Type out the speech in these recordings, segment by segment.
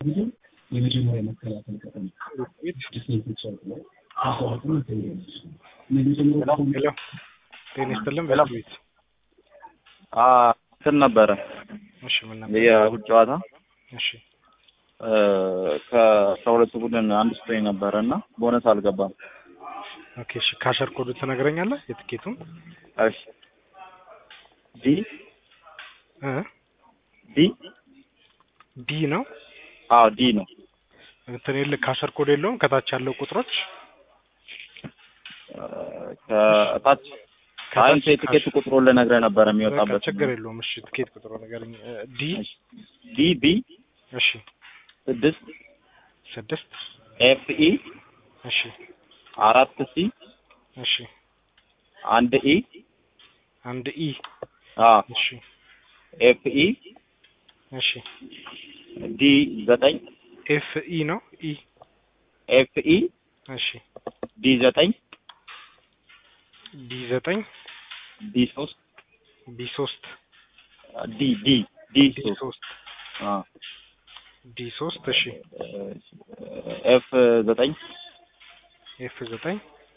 እንግዲህ የመጀመሪያ መከላከል ቀጠና ዲስኔቶች ላይ አስዋትም ይገኛለች የመጀመሪያ ሄሎ ጤና ይስጥልን በቤት እንትን ነበረ እሺ ምን ነበር የእሑድ ጨዋታ እሺ ከአስራ ሁለቱ ቡድን አንድ ስቶኝ ነበረ እና ቦነስ አልገባም። ኦኬ እሺ ካሸር ኮዱ ትነግረኛለህ የትኬቱን እሺ ዲ እ ዲ ዲ ነው አዎ ዲ ነው። እንትን የለ ካሸር ኮድ የለውም ከታች ያለው ቁጥሮች ከታች አንተ የትኬት ቁጥሩ ልነግርህ ነበረ በቃ የሚወጣበት ችግር የለውም እሺ ትኬት ቁጥሩ ንገረኝ እ ዲ ዲ ቢ እሺ ስድስት ስድስት ኤፍ ኢ እሺ አራት ሲ እሺ አንድ ኢ አንድ ኢ አ እሺ ኤፍ ኢ እሺ ዲ ዘጠኝ ኤፍ ኢ ነው ኢ ኤፍ ኢ እሺ ዲ ዘጠኝ ዲ ዘጠኝ ዲ ሶስት ቢ ሶስት ዲ ዲ ዲ ዲ ሶስት ሶስት አ ዲ ሶስት እሺ ኤፍ ዘጠኝ ኤፍ ዘጠኝ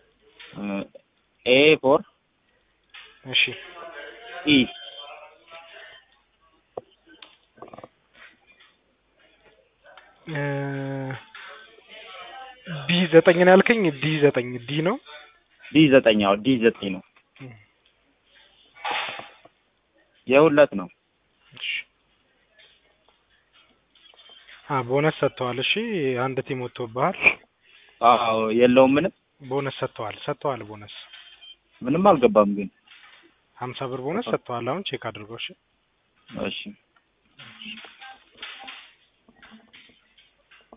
ኤ ፎር እሺ ኢ እ ቢ ዘጠኝ ነው ያልከኝ ዲ ዘጠኝ ዲ ነው ዲ ዘጠኝ አዎ ዲ ዘጠኝ ነው የሁለት ነው እሺ አ ቦነስ ሰጥተዋል እሺ አንድ ቲም ወጥቶብሃል አዎ የለውም ምንም ቦነስ ሰጥተዋል ሰጥተዋል ቦነስ ምንም አልገባም ግን ሀምሳ ብር ቦነስ ሰጥተዋል አሁን ቼክ አድርገው እሺ እሺ